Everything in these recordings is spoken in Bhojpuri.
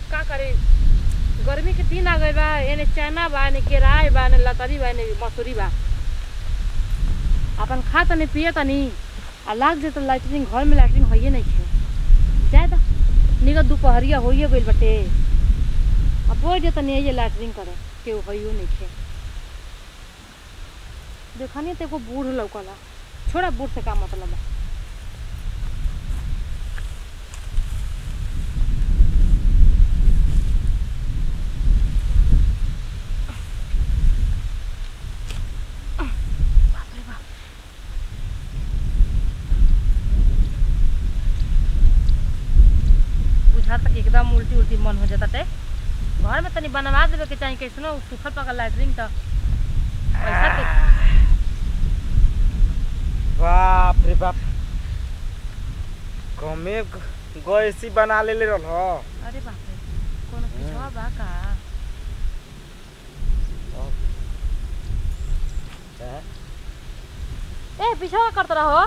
का करे गर्मी के दिन आ गए बा एने चना बा एने केराय बा एने लतरी बा एने मसूरी बा अपन खा तनी पिए तनी आ लाग जे तो लाइटरिंग घर में लाइटरिंग होइए नहीं खे जाए दा निकल दोपहरिया होइए गइल बटे अब बोल जे तनी ये लाइटरिंग करे केहू होइयो नहीं खे देखनी तो एगो बूढ़ लौकला छोड़ा बूढ़ से का मतलब बा बाप रे बाप। बुझाता कि एकदम उल्टी उल्टी मन हो जाता टे घर में तनी बनवा देवे के चाही कैसनो सूखल पकल लैटरिन तो पैसा के बाप रे बाप कमे गैसी बना लेले रहल अरे बाप रे कोनो पिछवा बा का ए पिछवा करत रहो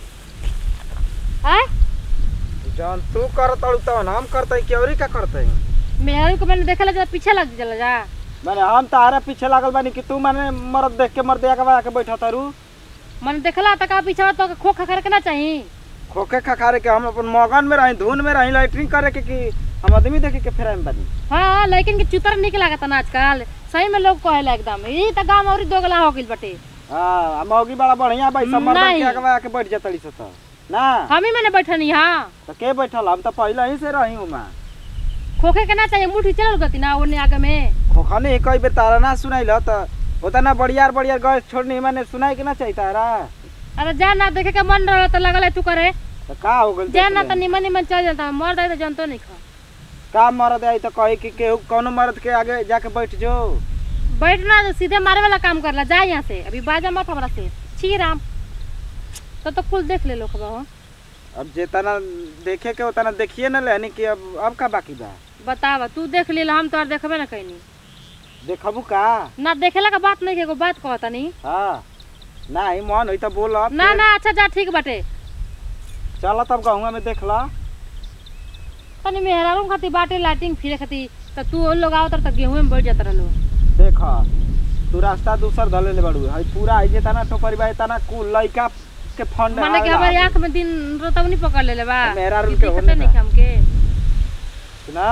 हैं जौन तू करतड़ू तवन हम करतई केवरी का करतई मेहरू को मैंने देखा लगा पीछे लग चला जा माने हम तारा पीछे लागल बानी कि तू माने मरद देख के मर्द आके आके बैठा तारू मैंने देखला त का पीछवा तो खो खा करके ना चाही खोखे खखारे के हम अपन मगन में रही धुन में रही लाइटरिंग करे के कि हम आदमी देखे के फेरा में बानी हाँ लेकिन के चुतर निक लागत ना आजकल सही में लोग कहेला एकदम ई त गांव औरी दोगला हो गइल बटे हाँ मौगी बड़ा बढ़िया भाई सब मर्द नहीं। के आके आके बैठ जातड़ी से तो ना हम ही मैंने बैठनी हाँ तो के बैठल हम तो पहले ही से रही हूँ मैं खोखे के ना चाहिए मुठी चलल गती ना ओने आगे में खोखा नहीं कई बेर तारा ना सुनाइल तो उतना बढ़िया बढ़िया गैस छोड़नी मैंने सुनाई के ना चाहिए तारा अरे जा ना देखे के मन रहा तो लगल है तू करे तो का हो गइल जा देख ना ले। तो निमन निमन चल जाता मर दे तो जनतो नहीं खा का मरद आई तो कही कि केहू कौनो मर्द के आगे जाके बैठ जो बैठना तो सीधे मारे वाला काम करला जा यहाँ से अभी बाजा मत हमरा से छी राम तो तो कुल देख ले लो खबा हो अब जेतना देखे के उतना देखिए ना लेनी कि अब अब का बाकी बा बतावा तू देख ले हम तो देखबे ना कहीं देखबू का ना देखेला का बात नहीं के एगो बात कहता नहीं हाँ नहीं मन हुई तो बोल ना ना अच्छा जा ठीक बाटे चल तब गहुआ में देख ला तनी मेहरारू खाती बाटे लाइटिंग फिरे खाती तो तू उन लोग आओ तो गेहूं में बैठ जाता रहो देख तू रास्ता दूसर धले ले बड़ू हई पूरा आई जेतना टोकरी बा तना कुल लइका के फंड माने कि हमारे आंख में दिन रोतवनी पकड़ ले ले बा मेहरारू कि के दिखते होने नहीं बा। हमके ना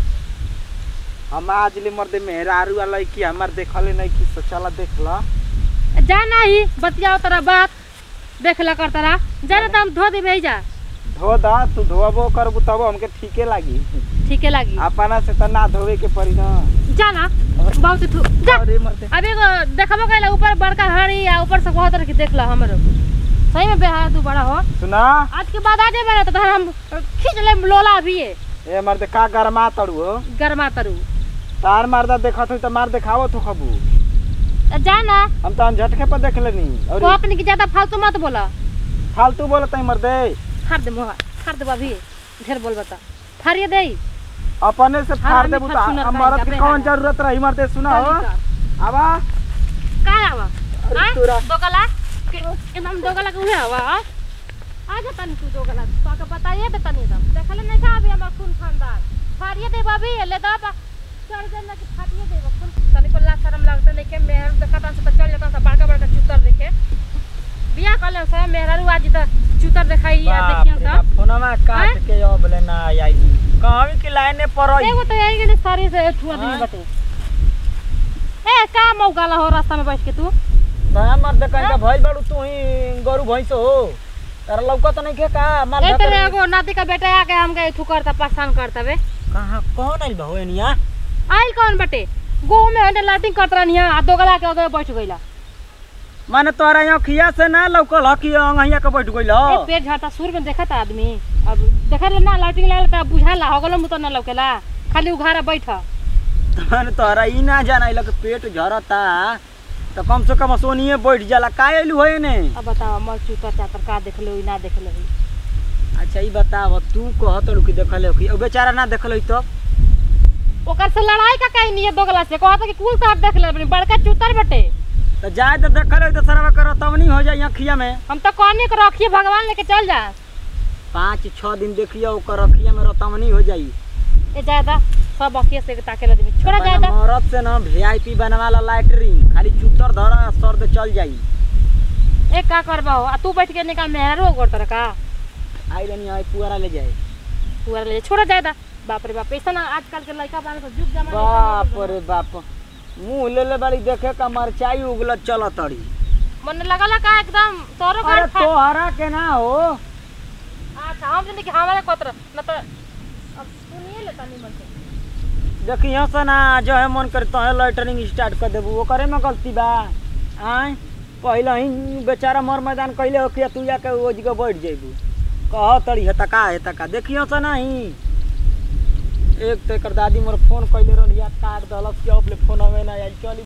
हम आज ले मर्दे मेहरारू वाला की हमार देखले नहीं कि तो चला देख ला जा नहीं बतियाओ तेरा बात देख ला कर तेरा जा ना तो हम धो देबे जा धो दा तू धोबो करबू तब हमके ठीके लागी ठीके लागी अपना से तो ना धोवे के पड़ी ना जा ना बहुत तू जा अरे मर्दे अभी एगो देखबो कइला ऊपर बड़का हरी आ ऊपर से कहत रह कि देख ला हमरो सही में बेहाया तू बड़ा हो सुना आज के बाद आ जाबे ना तो तोहरा हम खींच ले लोला अभी ये ए मर्दे का गरमा तड़ू हो गरमा तरू तार मर्दा देखत हुई तो मार देखावत हो खबू जा ना हम तो झटके पर देख लेनी और को अपने की ज्यादा फालतू मत बोला फालतू बोलत है मर्दे फाड़ दे मोहा फाड़ दे अभी ढेर बोल बता फाड़िए दे अपने से हाँ, फाड़ हम देबू भी तो फाड़ सुनर हम खाई मर्द की जाबे कौन हाँ। जरूरत रही मर्दे सुना हो आवा का आवा अरे हाँ? तोरा दोगला के- एकदम दोगला के उहे आवा हाँ? आ जा तनी तू दोगला तो के बताइए दे तनी एकदम देखले नहीं था अभी हमर खून खानदार फाड़िए दे अभी ले दा बा चढ़ जाना कि फाड़िए दे खून तनी को ला शरम लगता नहीं के मेहर देखता से तो चल जाता से बड़का बड़का चूतर देखे बिया कले से मेहरारू आज तो चूतर दिखाई या देखियो सा फोनमा काट के अब ले ना आई कहवी की लाइन पर एगो तो यही के सारी से छुआ दी हाँ। बटे ए का मौका ला हो रास्ता में बैठ के तू ता मर्द कहीं का भइल बाड़ू तू ही गरु भैंस हो तारा लौकत नहीं के का मार ए तेरे एगो नाती का बेटा आके हमके थू करता परेशान करता बे कहां कौन आइल बा हो एनिया आइल कौन बटे गो में हंडे लाइटिंग करत रहनी आ दोगला के अगे बैठ गइला माने तोरा यहाँ खिया से ना लौकल ह कि अंगहिया के बैठ गइल ए पेट झड़ता सुर में देखत आदमी अब देखत ले ना लाइटिंग लागल त बुझाला हो गलो मुत ना लौकेला खाली उघारा बैठ माने तोरा ई ना जाना कि पेट झरता तो कम से कम सोनिए बैठ जाला का आइलू हो ने अब बताओ मर चूतर चातर का देखलो ना देखलो अच्छा ई बताव तू कहत कि देखले कि ओ बेचारा ना देखले तो ओकर से लड़ाई का कहीं नहीं है दोगला से कहता कि कुल साहब देख ले अपनी बड़का चूतर बटे तो जाए तो देखले तो सरवा करो तब नहीं हो जाए अखिया में हम तो कहनी के रखिए भगवान लेके चल जा पाँच छः दिन देखिए ओकर अखिया में रतमनी हो जाई ए ज्यादा सब अखिए से ताके लगे छोड़ा जाए अपना दा मरद से ना वीआईपी बनवाला लाइटरिंग खाली चुतर धर सर्द चल जाई एक का करबा हो आ तू बैठ के निकाल मेहरा रो करत रहा का आई रनी आई पुअरा ले जाए तू ले छोड़ा जाए दा बाप रे बाप ऐसा ना आजकल के लड़का बान तो जुग जमाना बाप रे बाप मुंह ले ले बाड़ी देखे का मरचाई उगलत चलत तड़ी मन लगला का एकदम तोरो अरे घर खा तोहरा के ना हो अच्छा हम जने कि हमारे कोतर न तो अब सुनिए ले तनी मन से देखी यहाँ से ना जो है मन करे तो लाइटरिंग स्टार्ट कर देबू ओकरे में गलती बा आय पहले ही बेचारा मर मैदान कैले हो कि तू जाके वो जगह बैठ जेबू कह तड़ी हेता का हेता का देखियो से नहीं एक तो एकर दादी मोर फोन कैले रहली काट दलस कि अब ले फोन हवे ना आइल चली